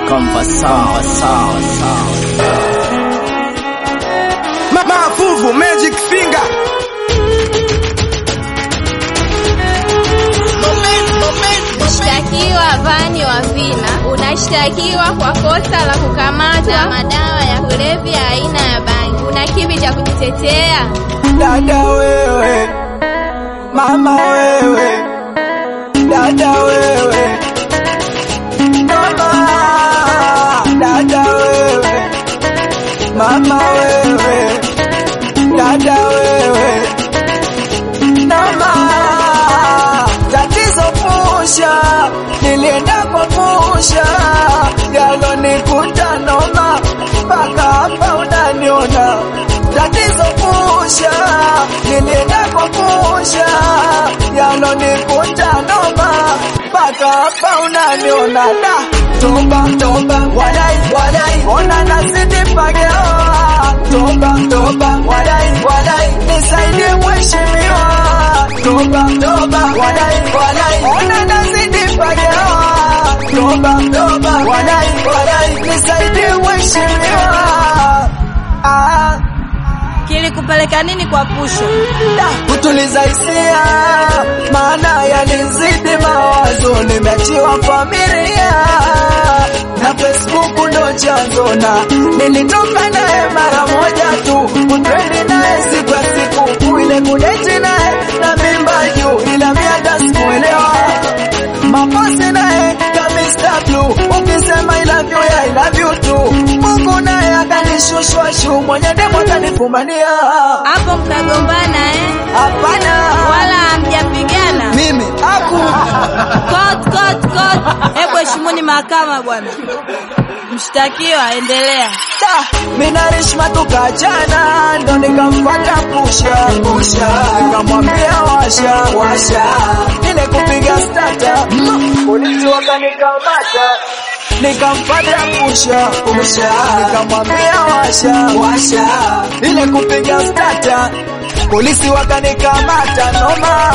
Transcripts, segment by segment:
Conversation. Mafuvu Magic Finger Mshtakiwa Vani wa Vina unashtakiwa kwa kosa la kukamata madawa ya kulevya aina ya bangi. Una kipi cha kujitetea? Dada wewe, mama wewe, dada wewe, mama, dada wewe, mama wewe, dada wewe, mama, tatizo pusha, nilienda kwa pusha, yalonikuta noma, mpaka hapa unaniona tatizo pusha, nilienda kwa pusha, yalonikuta noma, mpaka hapa unaniona da toba toba, wadai wadai, ona nazidi pageoa, toba toba, wadai wadai, nisaidie mheshimiwa, toba toba, wadai wadai, ona nazidi pageoa, toba toba, wadai wadai, nisaidie mheshimiwa, ah Kilikupeleka nini kwa pusho? Da, kutuliza hisia, maana yalinizidi mawazo, nimeachiwa familia na Facebook ndo chanzo, na nilitoka naye mara moja tu, kutrendi naye siku ya siku, ile kudeti naye na mimba juu, ila miaka sikuelewa maposi naye kamista blue, ukisema I love you, I love you too. Mungu naye akanishushwa shu, mwenye demo atanifumania Hapo mkagombana eh? Hapana, Wala hamjapigana? mimi aku Court, court, court. Hebu heshimuni mahakama bwana. Mshtakiwa, endelea. da mina Rishma tukachana, ndo nikamfuata pusha pusha, nikamwambia washa washa, ile kupiga stata, polisi wakanikamata nikamfuata pusha pusha, nikamwambia washa washa, ile kupiga stata, polisi wakanikamata noma,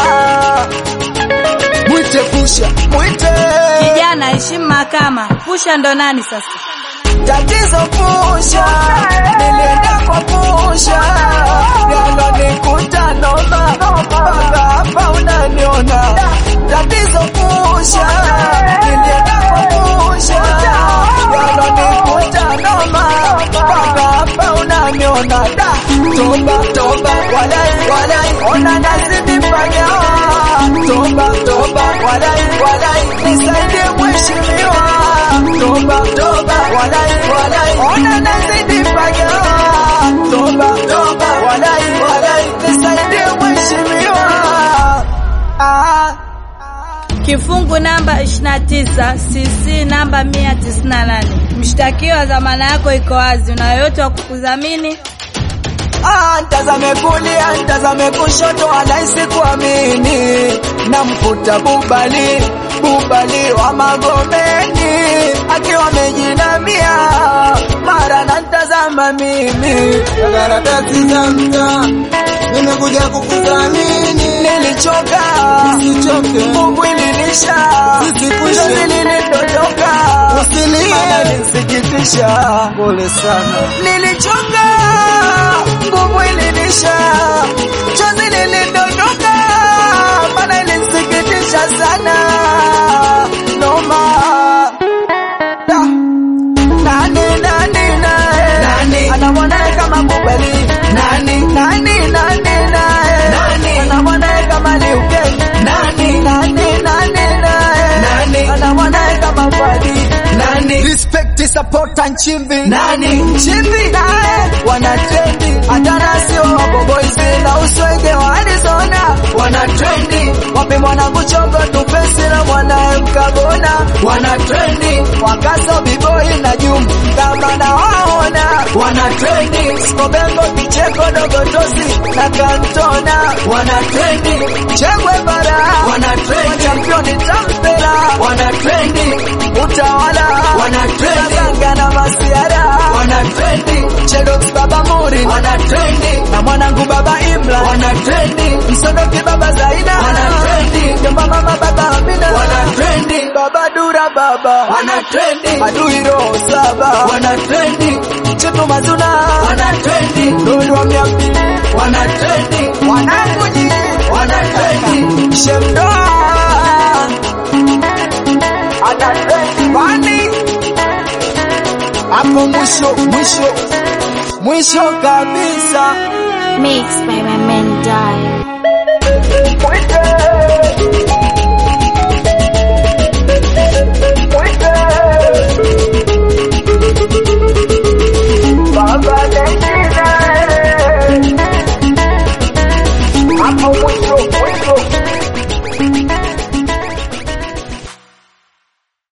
mwite pusha mwite Kijana, heshimu mahakama. Pusha ndo nani sasa? tatizo pusha, nilienda kwa pusha, yalonikuta noma, mpaka hapa unaniona. Tatizo pusha, nilienda kwa pusha, yalonikuta noma, mpaka hapa unaniona. Da, toba toba, walai walai, ona nazidi pagawa. Toba toba, walai walai, nisaidie mheshimiwa. Toba toba, walai walai, ona nazidi pagawa. Toba toba, walai walai, nisaidie mheshimiwa. Ah. Kifungu namba 29 CC namba 198. Mshtakiwa, dhamana yako iko wazi. Una yoyote wa kukudhamini? Ah, ntazame kulia, ntazame kushoto, anahisi kuamini. Namkuta Bubali, Bubali wa Magomeni, akiwa amejinamia, mara nantazama mimi. karatasi za mtaa nimekuja kukuthamini, Nilichoka, usichoke, nguvu ilinisha, Usikwishe. chozi lilidondoka, Usilie. maana ilinisikitisha. pole sana. Nilichoka, nguvu ilinisha, chozi lilidondoka, maana ilinisikitisha sana. Noma. Da. Nani, nani, nae? Ana mwanae kama Bubali. Nani, nani, nae? Ana mwanae kama Liuke. Nani, nani, nae? Ana mwanae kama Fadi. Respect, support and chimbi. Nani? Chimbi nae wana trendi, hata nasi wapo boys na uswege wa Arizona wana trendi, wape mwanangu chongo tupesi na mwanae mkagona wana trendi, wakaso biboi na jum kama na waona wana trendi, skobengo kicheko dogotosi na kantona wana trendi, chengwe bara wana trendi, championi tampera wana trendi, utawala wana trendi, Ganga na masiara wana trendi, Chedox baba Muri wana trendi, na mwanangu baba Imla wana trendi, Msodoki baba Zaina wana trendi, Jomba mama baba Amina wana trendi, baba Du Dura baba wana trendi, adui roho saba wana trendi, chetu mazuna wana trendi, dodo wa mia mbili wana trendi, wanangu nyinyi wana trendi, shemdoa ana trendi bani hapo mwisho mwisho mwisho kabisa Mixed by my man die. mwisho